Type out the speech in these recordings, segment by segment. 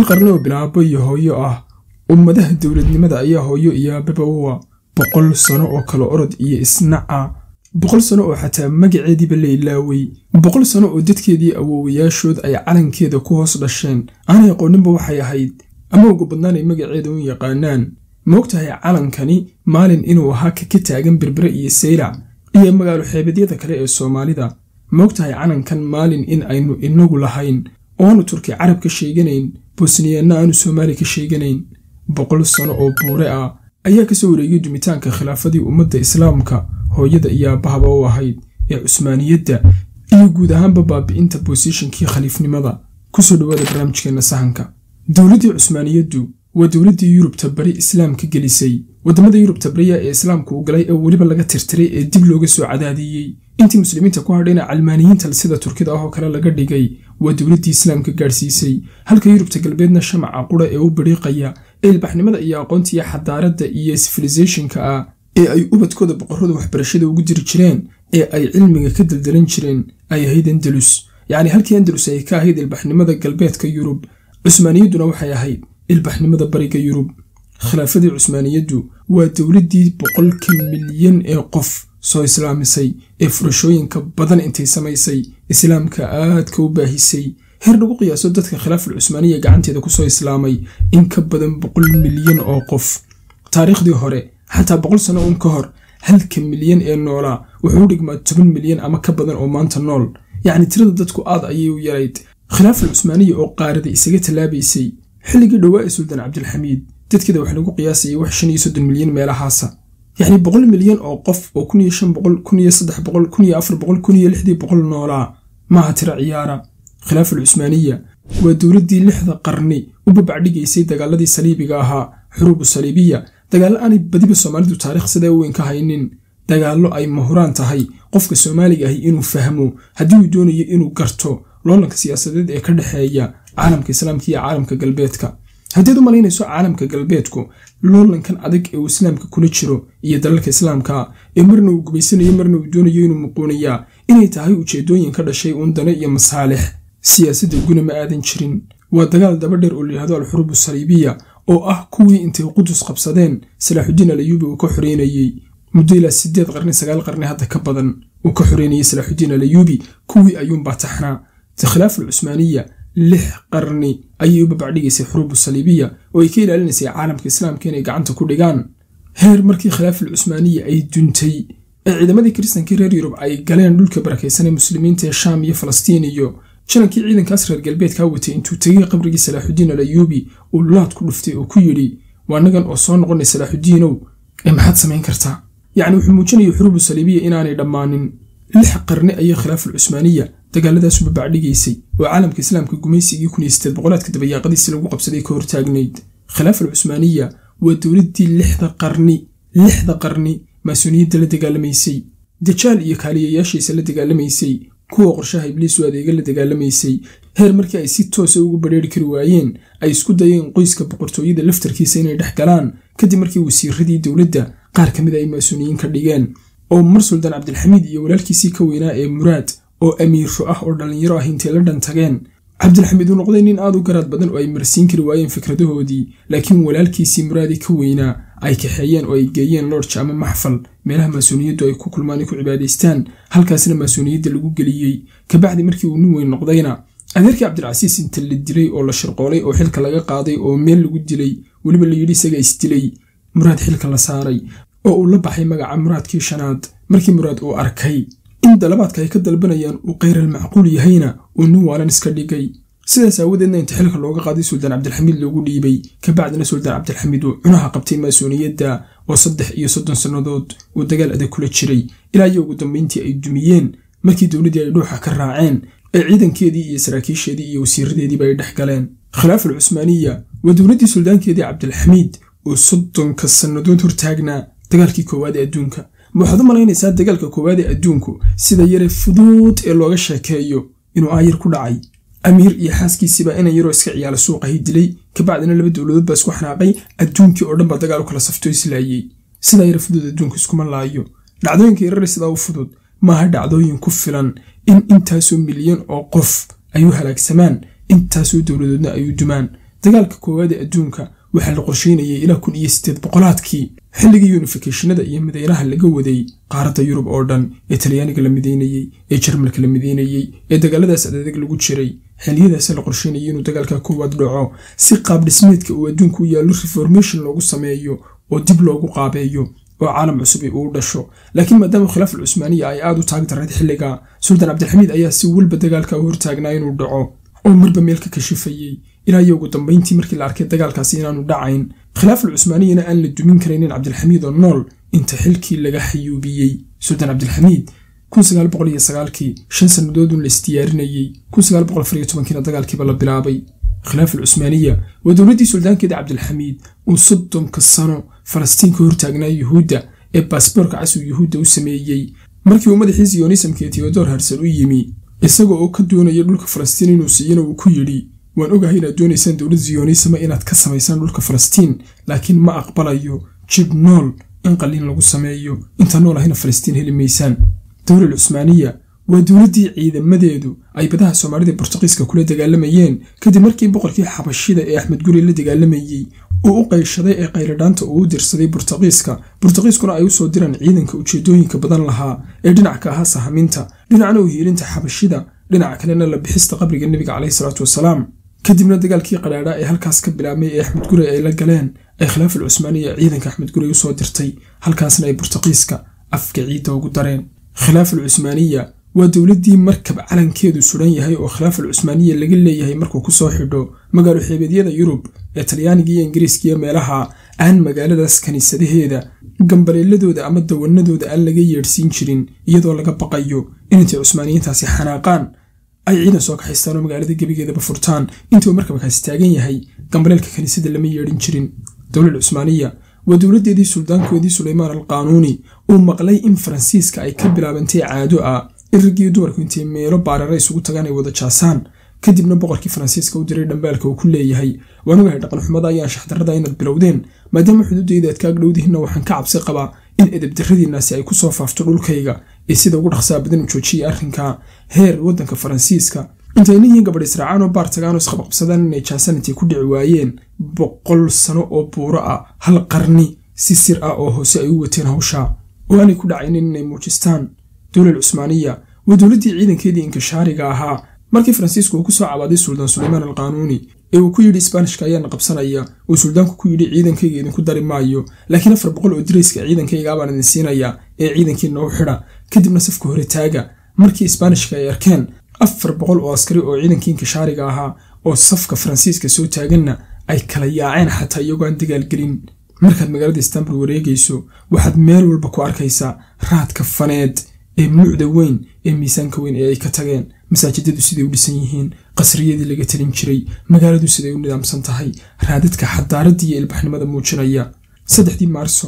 hal qarni oo bilaabo iyo hooyo ah ummadaha dowladnimada ayaa hooyo iyo aababa uwa boqol sano oo kale orod iyo isnaca boqol sano oo xataa magaceediiba la ilaaway boqol sano oo dadkeedii awoowayaashood ay calankeeda ku hoos dhasheen aanay aqooninba waxay ahayd ama ugu badnaan ay magaceeda u yaqaanaan ma ogtahay calankani maalin inuu ahaa ka ka taagan berbere iyo saylac iyo magaalo xeebeedyada kale ee soomaalida ma ogtahay calankan maalin in aynu inagu lahayn oo aanu turki carab ka sheeganayn bosniyaanna aanu soomaali ka sheeganayn boqol sano oo buure ah ayaa kasoo wareegay dumitaanka khilaafadii ummadda islaamka hooyada iyo aabahaba u ahayd ee cusmaaniyadda iyo guud ahaanba baabi'inta boosishankii khaliifnimada kusoo dhowaada barnaamijkeenna sahanka dowladdii cusmaaniyaddu waa dowladdii yurubta bari islaamka gelisay waddamada yurubta bariya ee islaamku u galay ee weliba laga tirtiray ee dib looga soo cadaadiyey intii muslimiinta ku hadhayna calmaaniyiinta sida turkida ah oo kale laga dhigay waa dowladdii islaamka gaadhsiisay halka yurubta galbeedna shamaca qura ee u bariiqaya ee ilbaxnimada iyo aqoonta iyo xadaaradda iyo sifilisationka ah ee ay ubadkooda boqorrada waxbarashada ugu jiri jireen ee ay cilmiga ka daldalan jireen ay ahayd andalus yacni halkii andalus ay ka ahayd ilbaxnimada galbeedka yurub cusmaaniyadduna waxay ahayd ilbaxnimada bariga yurub khilaafadii cusmaaniyaddu waa dowladdii boqolka milyan ee qof soo islaamisay ee furashooyinka badan intay samaysay islaamka aadka u baahisay heer lagu qiyaaso dadka khilaafal cusmaaniya gacanteeda kusoo islaamay in ka badan boqol milyan oo qof taariikhdii hore xataa boqol sano uun ka hor halka milyan ee noolaa wuxuu u dhigmaa toban milyan ama ka badan oo maanta nool yacni tirada dadku aad ayay u yarayd khilaafal cusmaaniya oo qaarada isaga tallaabaysay xilligii dhowaa ee suldaan cabdilxamiid dadkeeda wax lagu qiyaasayay wax shan iyo soddon milyan meelahaasa yacni boqol milyan oo qof oo kun iyo shan boqol kun iyo saddex boqol kun iyo afar boqol kun iyo lixdii boqol noolaa maaha tiro ciyaara khilaafal cusmaaniya waa dowladdii lixda qarni u babacdhigaysay dagaaladii saliibiga ahaa xuruubu saliibiya dagaallo aanay badiba soomaalidu taarikh sidaa weyn ka haynin dagaallo ay mahuraan tahay qofka soomaaliga ahi inuu fahmo haddii uu doonayo inuu garto loolanka siyaasadeed ee ka dhexeeya caalamka islaamka iyo caalamka galbeedka haddiad u malaynayso caalamka galbeedku loolankan adag ee uu islaamka kula jiro iyo dalalka islaamka ee marna uu gubaysanayo marna uu doonayo inuu muquuniyaa inay tahay ujeedooyin ka dhashay uun dane iyo masaalix siyaasadda guna ma aadan jirin waa dagaal daba dheer oo layihahdo alxuruubu saliibiya oo ah kuwii intay qudus qabsadeen salaaxudiin alayuubi uu ka xoreynayey muddo ilaa sideed qarni sagaal qarni hadda ka badan uu ka xoreynayey salaaxudiin alayuubi kuwii ayuunbaa taxnaa khilaaf alcusmaaniya lix qarni ayay u babacdhigaysay xuruubu saliibiya oo ay ka ilaalinaysay caalamka islaamka inay gacanta ku dhigaan heer markii khilaafal cusmaaniya ay duntay ee ciidamadii kiristankii reer yurub ay galeen dhulka barakaysanee muslimiinta ee shaam iyo falastiin iyo janankii ciidankaas reer galbeedkaa watay intuu tegay qabrigii salaaxudiin alayuubi uu laad ku dhuftay oo ku yidhi waa nagan oo soo noqonay salaaxudiinow ee maxaad samayn kartaa yacni wuxuu muujinayay xuruubu saliibiya inaanay dhammaanin lix qarni ayay khilaafal cusmaaniya dagaaladaasu babacdhigaysay oo caalamka islaamka gumaysigii kun iyo sideed boqolaadka dabayaaqadiisi lagu qabsaday ka hortaagnayd khilaafal cusmaaniya waa dowladdii lixda qarni lixda qarni maasuuniyadda la dagaalamaysay dajaal iyo kaaliyayaashiisa la dagaalamaysay kuwa qorshaha ibliisu adeega la dagaalamaysay heer markii ay si toosa ugu badheeri kari waayeen ay isku dayeen qoyska boqortooyada laftarkiisa inay dhex galaan kadib markii wasiiradii dowladda qaar ka mid a ay maasuuniyiin ka dhigeen oo mar suldaan cabdilxamiid iyo walaalkiisii ka weynaa ee muraad oo amiiro ah oo dhallinyaro ah intay la dhantageen cabdilxamiid uu noqday nin aad u garaad badan oo ay marsiin kari waayeen fikradahoodii laakiin walaalkiisii muraadi ka weynaa ay kaxeeyeen oo ay geeyeen lorj ama maxfal meelaha maasuuniyaddu ay ku kulmaan ay ku cibaadaystaan halkaasna maasuuniyadda lagu geliyey kabacdi markii uu nin weyn noqdayna adeerkii cabdilcasiis inta la dilay oo la shirqoolay oo xilka laga qaaday oo meel lagu dilay weliba la yidhi isaga isdilay muraad xilka la saaray oo uu la baxay magaca muraadkii shanaad markii muraad uu arkay in dalabaadka ay ka dalbanayaan uu khayral macquul yahayna uu nin waalan iska dhigay sidaas aawadeedna inta xilka looga qaaday suldaan cabdilxamiid loogu dhiibay kabacdina suldaan cabdilxamiid uu cunaha qabtay maasuuniyadda oo saddex iyo soddon sannadood uu dagaal adag kula jiray ilaa iyo ugu dambayntii ay dumiyeen markii dowladdii ay dhuuxa ka raaceen ee ciidankeedii iyo saraakiisheedii iyo wasiiradeediiba ay dhex galeen khilaaf al cusmaaniya waa dowladdii suldaankeedii cabdilxamiid oo soddonka sannadood hortaagnaa dagaalkii koowaad ee adduunka ma waxaad u malaynaysaa dagaalka koowaad ee adduunku sida yare fuduud ee looga sheekeeyo inuu aayar ku dhacay amiir iyo xaaskiisiibaa inan yaroo iska ciyaala suuqahi dilay kabacdina laba dowladood baa isku xanaaqay adduunkii oo dhan baa dagaal u kala safto islaayey sidaa yare fudud adduunku iskuma laayo dhacdooyinka yarare sidaa u fudud maaha dhacdooyin ku filan in intaasoo milyan oo qof ay u halaagsamaan intaasoo dowladoodna ay u dumaan dagaalka koowaad ee adduunka waxaa la qorsheynayay ilaa kun iyo siddeed boqolaadkii xilligii yunifikationada iyo midaynaha laga waday qaaradda yurub oo dhan ee talyaaniga la midaynayey ee jarmalka la midaynayey ee dagaaladaas adadag lagu jiray xilliyadaas la qorsheynayay inuu dagaalka koowaad dhaco si qaab dhismeedka uu adduunku u yaallo reformation loogu sameeyo oo dib loogu qaabeeyo oo caalam cusubi uu dhasho laakiin maadaama khilaaf alcusmaaniya ay aad u taag darayd xilliga suldaan cabdilxamiid ayaa si walba dagaalka u hortaagnaa inuu dhaco oo marba meel ka kashifayey ilaa iyo ugu dambayntii markii la arkay dagaalkaasi inaanu dhacayn khilaaf alcusmaaniyana aan la dumin karaynin cabdilxamiid oo nool inta xilkii laga xayuubiyey suldaan cabdilxamiid kii shan sannadoodun la isdiyaarinayey kiina dagaalkiiba la bilaabay khilaaf alcusmaaniya waa dowladdii suldaankeeda cabdilxamiid uu soddonka sano falastiin ka hortaagnaa yuhuudda ee baasboorka casuu yuhuudda u sameeyey markii uu madaxii siyonisamka ee teodor harsal u yimi isaga oo ka doonaya dhulka falastiin inuu siiyana uu ku yidhi waan ogahay inaad doonaysaan dowlad ziyonisama inaad ka samaysaan dhulka falastiin laakiin ma aqbalayo jib nool in qalliin lagu sameeyo inta nool ahina falastiin heli maysaan dowlal cusmaaniya waa dowladdii ciidamadeedu ay badaha soomaalida bortuqiiska kula dagaalamayeen kadib markii boqorkii xabashida ee axmed guri la dagaalamayey uu u qayshaday ee qayladhaanta uu u dirsaday burtuqiiska burtuqiiskuna ay usoo diraan ciidanka ujeedooyinka badan lahaa ee dhinac ka ahaa sahaminta dhinacna u hiilinta xabashida dhinaca kalena la bixista qabriga nebiga caleyhi salaatu wasalaam kadibna dagaalkii qadhaadha ee halkaas ka bilaabmay ee axmed gurey ay la galeen ay khilaaf al cusmaaniya ciidanka axmed gurey usoo dirtay halkaasna ay burtuqiiska afka ciidda ugu dareen khilaaf al cusmaaniya waa dowladdii markab calankeedu suran yahay oo khilaaf al cusmaaniya laga leeyahay markuu kusoo xidho magaalo xeebeedyada yurub ee talyaaniga iyo ingiriiska iyo meelaha aan magaaladaas kiniisadaheeda gambaleeladooda ama dawanadooda aan laga yeedhsiin jirin iyadoo laga baqayo inintay cusmaaniyiintaasi xanaaqaan ay ciidan soo kaxaystaan oo magaalada gebigeedaba furtaan intuu markabkaasi taagan yahay gambaleelka kiniisada lama yeedhin jirin dowlad cusmaaniya waa dowladdeedii suldaankoodii suleymaan al qaanuuni uu maqlay in faransiiska ay ka bilaabantay caado ah in raggii dumarku intay meelo baarara isugu tagaan ay wada jaasaan kadibna boqorkii faransiiska u diray dhambaalka uu ku leeyahay waan ogahay dhaqanxumada ayaan shaxdarrada inaad bilowdeen maadaama xuduudayda aad kaag dhowdihinna waxaan ka cabsi qabaa in edabdarradiinnaasi ay ku soo faafto dhulkayga ee sida ugu dhaqsaa badan u joojiyay arrinka heer waddanka faransiiska intay nin iyo gabadh israacaan oo baar tagaan oo isqabaqabsadaan inay jaasaan intay ku dhici waayeen boqol sano oo buuro ah hal qarni si sir ah oo hoose ay u wateen hawsha oo aanay ku dhacaynin inay muujistaan dowlal cusmaaniya waa dowladdii ciidankeedii inkishaariga ahaa markii faransiisku uu ku soo cabaaday suldaan suleymaan al qaanuuni ee uu ku yidhi isbaanishka ayaana qabsanaya uu suldaanku ku yidhi ciidankayga idinku dari maayo laakiin afar boqol oo dirayska ciidankayga baan idin siinaya ee ciidankiina u xidha kadibna safka hore taaga markii isbaanishka ay arkeen afar boqol oo askari oo ciidankii inkishaariga ahaa oo safka faransiiska soo taaganna ay kala yaaceen xataa iyagoo aan dagaalgelin markaad magaalada istanbul wareegayso waxaad meel walba ku arkaysaa raadka faneed ee muucda weyn ee miisaanka weyn ee ay ka tageen masaajidadu siday u dhisan yihiin qasriyadii laga talin jiray magaaladu siday u nidaamsan tahay raadadka xadaaradda iyo ilbaxnimada muujinaya saddexdii maarso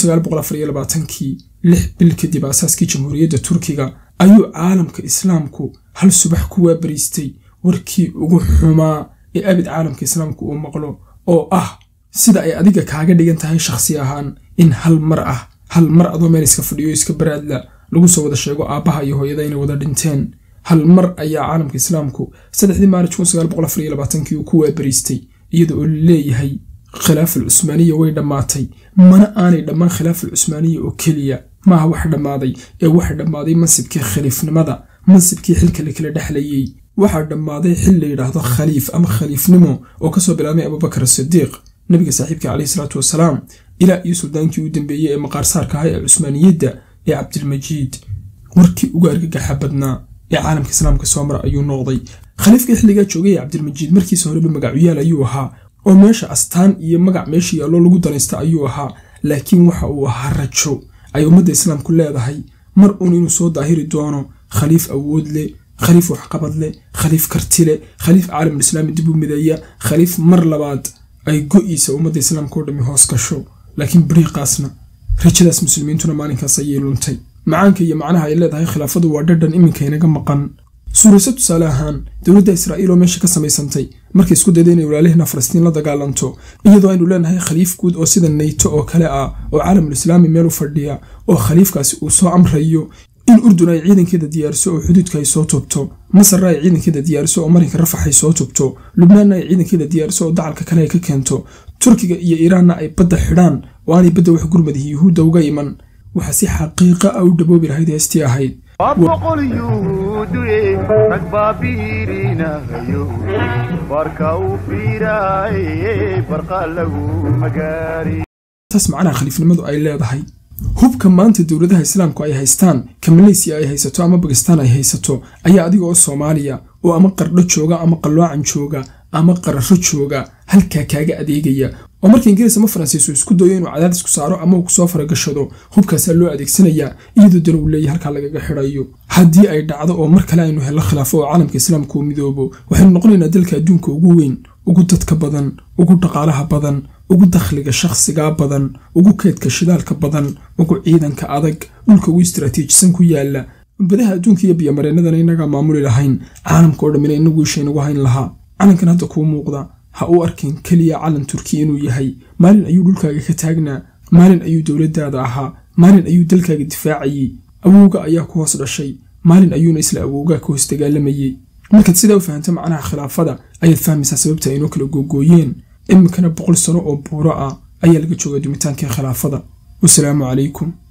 kii lix bil kadib aasaaskii jamhuuriyadda turkiga ayuu caalamka islaamku hal subax ku waabariistay warkii ugu xumaa ee abid caalamka islaamku uu maqlo oo ah sida ay adiga kaaga dhigan tahay shakhsi ahaan in hal mar ah hal mar adoo meel iska fadhiyo iska baraadla lagu soo wada sheego aabbaha iyo hooyada inay wada dhinteen hal mar ayaa caalamka islaamku saddexdii maarij kii uu ku waabariistay iyada oo leeyahay khilaaf al cusmaaniya way dhammaatay mana aanay dhammaan khilaaf al cusmaaniya oo keliya maaha wax dhammaaday ee waxa dhammaaday mansibkii khaliifnimada mansibkii xilka la kala dhexlayey waxaa dhammaaday xil la yidhaahdo khaliif ama khaliifnimo oo kasoo bilaabmay abubakar asidiiq nabiga saaxiibka caleyhi salaatu wasalaam ilaa iyo suldaankii u dambeeyey ee maqaarsaarka ahaa ee cusmaaniyadda ee cabdilmajiid warkii ugu argagaxa badnaa ee caalamka islaamka soo mara ayuu noqday khaliifkii xilligaa joogay ee cabdilmajiid markiisa horeba magacuyaal ayuu ahaa oo meesha astaan iyo magac meesha yaallo lagu danaysta ayuu ahaa laakiin waxa uu ahaa rajo ay ummadda islaamku leedahay mar uun inuu soo daahiri doono khaliif awood leh khaliif waxqabad leh khaliif karti leh khaliif caalamulislaami dib u mideeya khaliif mar labaad ay go'iisa ummadda islaamka oo dhammi hoos gasho laakiin bariiqaasna rajadaas muslimiintuna maalinkaas ayay luntay macaanka iyo macnaha ay leedahay khilaafadu waa dhadhan iminka inaga maqan suurayso tusaale ahaan dowladda israa'iil oo meesha ka samaysantay markay isku dayda inay walaalihina falastiin la dagaalanto iyadoo aynu leenahay khaliif guud oo sida nayto oo kale ah oo caalamulislaami meel u fadhiya oo khaliifkaasi uu soo amrayo in urdun ay ciidankeeda diyaariso oo xuduudka ay soo tubto masarna ay ciidankeeda diyaariso oo marinka rafax ay soo tubto lubnaanna ay ciidankeeda diyaariso oo dacalka kale ay ka keento turkiga iyo iiraanna ay badda xidhaan oo aanay badda wax gurmadihi yuhuudda uga iman waxaa si xaqiiqa ah u dhaboobi lahayd heestii ahayd boqol yuhuuduye rag baa biirinahayo barka u fiiraaye barqa lagu magaari taas macnaha khaliifnimadu ay leedahay hubka maanta dowladaha islaamku ay haystaan ka maleysiya ay haysato ama bakistaan ay haysato ayaa adiga oo soomaaliya oo ama qardho jooga ama qalloocan jooga ama qararo jooga halkaa kaaga adeegaya oo marka ingiriis ama faransiisu isku dayo inuu cadaadis ku saaro ama uu kusoo faragashado hubkaasaa loo adeegsanayaa iyadoo dana uu leeyahy halkaa lagaga xidhayo haddii ay dhacdo oo mar kale aynu hello khilaafo oo caalamka islaamka uu midoobo waxaynu noqonaynaa dalka adduunka ugu weyn ugu dadka badan ugu dhaqaalaha badan ugu dakhliga shakhsigaa badan ugu keedka shidaalka badan ugu ciidanka adag dhulka ugu istaraatiijisan ku yaala badaha adduunka iyo biyomareennadana inagaa maamuli lahayn caalamka oo dhammina inagu isha inagu hayn lahaa calankan hadda kuu muuqda ha u arkin keliya calan turki inuu yahay maalin ayuu dhulkaaga ka taagnaa maalin ayuu dowladdaada ahaa maalin ayuu dalkaaga difaacayey awowga ayaa ku hoos dhashay maalin ayuuna isla awowgaa ka hoos dagaalamayey markaad sidaa u fahamta macnaha khilaafada ayaad fahmaysaa sababta aynoo kala googooyeen iminkana boqol sano oo buuro ah ayaa laga joogaa dumitaankii khilaafada wasalaamu calaykum